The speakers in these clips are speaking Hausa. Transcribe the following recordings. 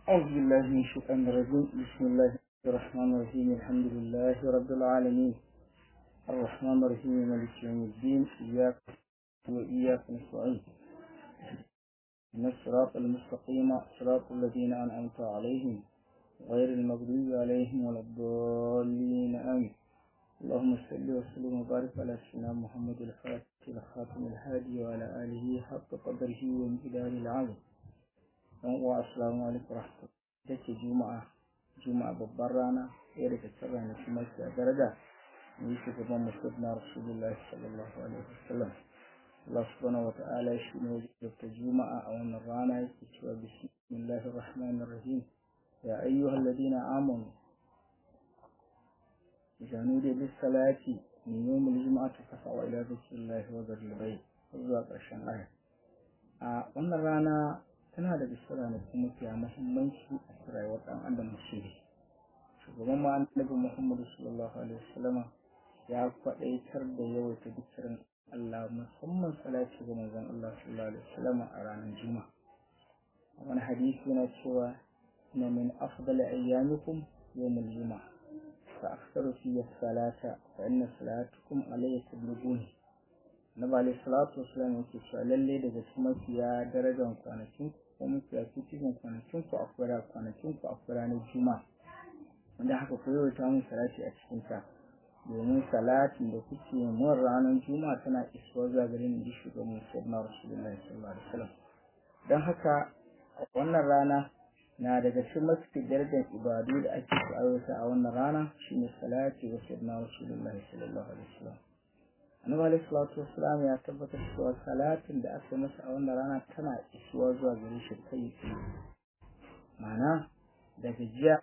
أعوذ بالله من الشيطان الرجيم بسم الله الرحمن الرحيم الحمد لله رب العالمين الرحمن الرحيم مالك يوم الدين إياك وإياك نستعين إن الصراط المستقيم صراط الذين أنعمت عليهم غير المغضوب عليهم ولا الضالين آمين اللهم صل وسلم وبارك على سيدنا محمد الفاتح الخاتم الهادي وعلى آله حق قدره وامتداد العظيم yan uwa assalamu alaikum rahmatullahi take juma'a juma'a babbar rana ɗaya daga cikin ranaku masu daraja ni shugaban musulun na rasulullahi sallallahu alaihi wasallam Allah subhanahu wata'ala shi ne wajibta juma'a a wannan rana yake cewa bismillahir rahmanir rahim ya ayyuhal ladina amanu idza nudiya lis salati min yawmil jum'ati fas'au ila dhikrillahi wa dharil bayt zuwa ƙarshen aya a wannan rana tana da bisira ne kuma fiya muhimmanci a rayuwar ɗan adam musulmi shugaban ma annabi muhammadu sallallahu alaihi wasallama ya faɗaitar da yawaita bikirin Allah musamman salati ga manzon Allah sallallahu alaihi wasallama a ranar juma'a wani hadisi yana cewa na min afdal ayyamikum yawmul juma'a fa aktharu fi salata fa inna salatukum alayya tablughuni Nabi alaihi salatu wasallam yake cewa lalle daga cikin mafiya darajar kwanakin ko mafiya cikin kwanakin ku akwai kwanakin ku akwai ranar juma'a wanda haka ku yawaita mun salati a cikin ta domin salatin da kuke mun ranar juma'a tana isuwa zuwa gare ni shugaban sayyidina rasulullahi sallallahu alaihi wasallam dan haka wannan rana na daga cikin mafi darajar ibadu da ake so aiwata a wannan rana shine salati wa sayyidina rasulullahi sallallahu alaihi wasallam annabi alaihi salatu wassalam ya tabbatar cewa salatin da aka masa a wannan rana tana isuwa zuwa gare shi kai ma'ana daga jiya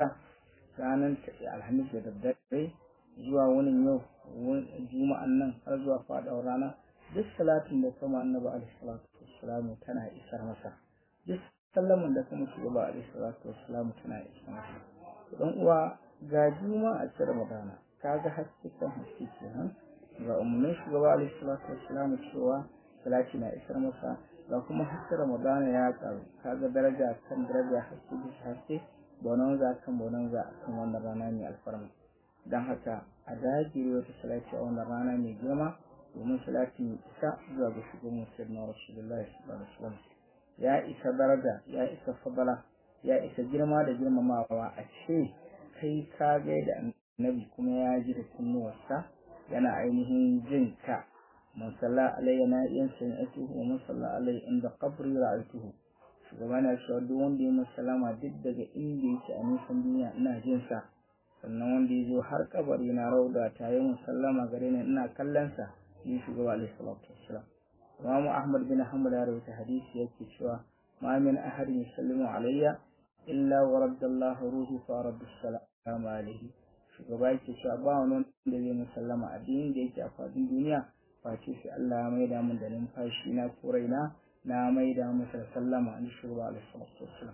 ranar alhamis da daddare zuwa wani yau juma'an nan har zuwa faɗawar rana duk salatin da kama annabi alaihi salatu wassalam tana isar masa duk sallaman da kuma shugaba alaihi salatu wassalam tana isar masa dan uwa ga juma'a ta ramadana kaga haske kan haske kenan ga umarnin shugaba alaihi salatu wassalamu cewa salati na isar masa ga kuma haske ramadana ya karu kaga daraja kan daraja haske bisa haske bonon za kan bonon za kan wannan rana mai alfarma dan haka a dagire wata salati a wannan rana mai girma domin salati mai isa zuwa ga shugaban sayyidina rasulullahi sallallahu alaihi wasallam ya isa daraja ya isa fadala ya isa girma da girmamawa a ce kai ka gaida annabi kuma ya ji da kunnuwarsa yana ainihin jin ka man salla alayya na yan sami'atuhu wa man salla alayya inda qabri ra'aytuhu shugaba na cewa duk wanda ya sallama duk daga inda yake a nisan duniya ina jin sa sannan wanda ya zo har kabari na rauda ta yi sallama gare ni ina kallon sa ni shugaba alayhi salatu wassalam Imam Ahmad bin Hanbal ya rawaita hadisi yake cewa ma min ahadin yusallimu alayya illa wa raddallahu ruhi fa radda salam alayhi shugaba yake cewa ba wani wanda zai musallama addinin da yake a fadin duniya face sai Allah ya maida mun da numfashi na ko raina na maida masa sallama an shugaba alaihi salatu wassalam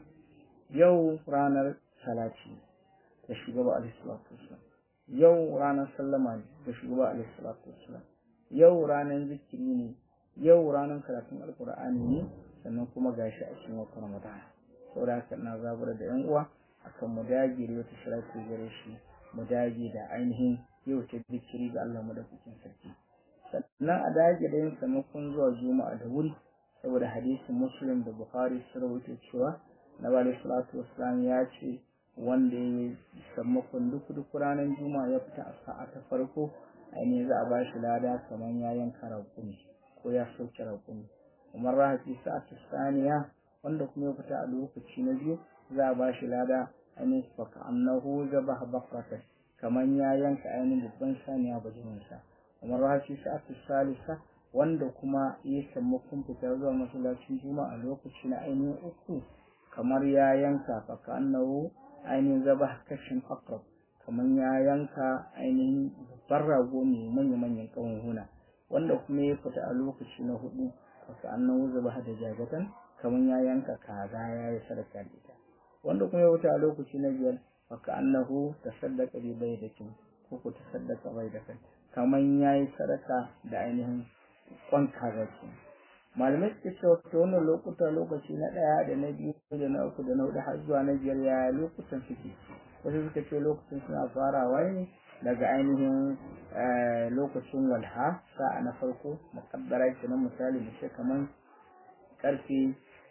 yau ranar salati da shugaba alaihi salatu wassalam yau ranar sallama ne da shugaba alaihi salatu wassalam yau ranar zikiri ne yau ranar karatun alkur'ani ne sannan kuma gashi a cikin watan ramadan saboda haka ina zabura da yan uwa akan mu dage da wata salati gare shi mu dage da ainihin yau ta zikiri ga Allah madaukakin sarki sannan a dage da yin sammakon zuwa juma'a da wuri saboda hadisin muslim da bukhari sun rawaito cewa na bala salatu wassalam ya ce wanda ya sammakon duk duk ranar juma'a ya fita a sa'a ta farko ainihin za a ba shi lada kamar ya yanka raƙumi ko ya sauke raƙumi kamar rahafi sa'a ta saniya wanda kuma ya fita a lokaci na biyu za a ba shi lada ainihin faka annahu zabaha bakratan kaman ya yanka ainihin babban saniya bajimin sa kamar rashi sa'atu salisa wanda kuma ya samu kun fitar zuwa masallacin juma'a lokaci na ainihin uku kamar ya yanka faka annahu ainihin zabah kashin akrab kaman ya yanka ainihin babban rago mai manya manyan huna wanda kuma ya fita a lokaci na hudu faka annahu zabah da jagatan kaman ya yanka kaza ya yi sadaka da ita wanda kuma ya wuce a lokaci na biyar faka annahu tasaddaqa bi baydatin ko ko tasaddaqa baydatan kaman yayi sadaka da ainihin kwan kaza ce malamai suke cewa ta wannan lokuta lokaci na ɗaya da na biyu da na uku da na hudu har zuwa na biyar ya lokutan suke wasu suka ce lokacin suna farawa ne daga ainihin lokacin walha sa'a na farko muƙaddara kenan misali mu ce kamar karfe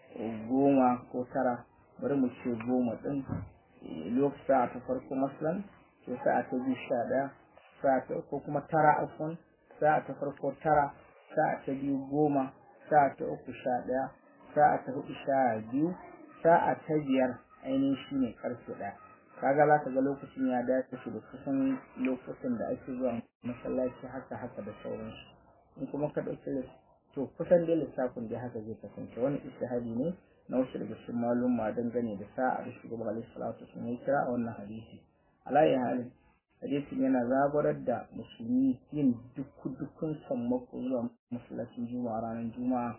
goma ko tara bari mu ce goma ɗin lokacin sa'a ta farko maslan to sa'a ta biyu sha ɗaya sa'a ta ko kuma tara afon sa'a ta farko tara sa'a ta biyu goma sa'a ta uku sha ɗaya sa'a ta hudu sha biyu sa'a ta biyar ainihin shi ne karfe ɗaya kaga za ka ga lokacin ya dace da kusan lokutan da ake zuwa masallaci haka haka da sauransu in kuma ka ɗauki to kusan dai lissafin dai haka zai kasance wani istihadi ne na wasu daga cikin malumma dangane da sa'a da shugaban alaihi salatu sun yi kira a wannan hadisi alayi halin hadisin yana zabarar da musulmi yin duk dukkan sammako zuwa masallacin juma'a ranar juma'a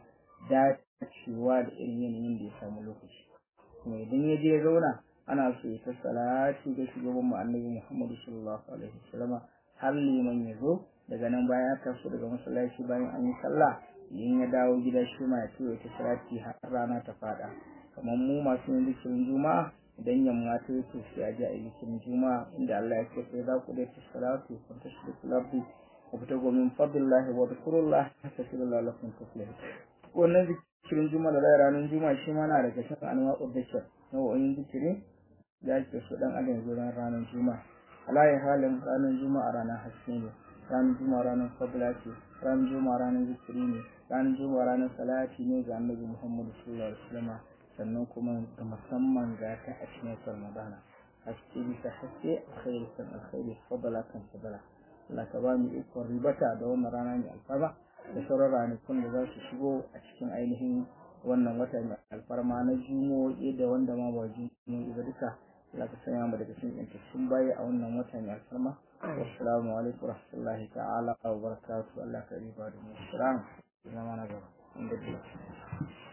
dacewa da irin yanayin da ya samu lokaci kuma idan ya je zauna ana so ya ta salati ga shugaban mu annabi muhammadu sallallahu alaihi wasallam har liman ya zo daga nan bayan ya taso daga masallaci bayan an yi sallah in ya dawo gida shi ma ya ce ta salati har rana ta fada kamar mu masu yin zikirin juma'a idan yamma ta yi to sai a ji a yi zikirin juma'a inda Allah ya ce sai za ku dai ta salatu kun ta shi kulabdi ku fita gomin fadlillahi wa dhikrullah tasbihu lakum tuflihun wannan zikirin juma'a da ranar juma'a shi ma na daga cikin anwa'ud dhikr nau'o'in zikiri da ake so dan adam zo ranar juma'a alayi halin ranar juma'a ranar haske ne ranar juma'a ranar fadla ce ranar juma'a ranar zikiri ne ranar juma'a ranar salati ne ga annabi muhammadu sallallahu alaihi wasallam sannan kuma da musamman ga ta a cikin ramadana haske bisa haske alkhairi kan alkhairi fadala kan fadala Allah ka ba mu ikon ribata da wannan rana mai alfarma da sauran ranakun da za su shigo a cikin ainihin wannan wata mai alfarma na jumo'i da wanda ma ba jumo'i ba duka Allah ka sanya mu daga cikin yantattun bayi a wannan wata mai alfarma assalamu alaikum warahmatullahi ta'ala wa barakatuh Allah ka riba da mu assalamu zama na gaba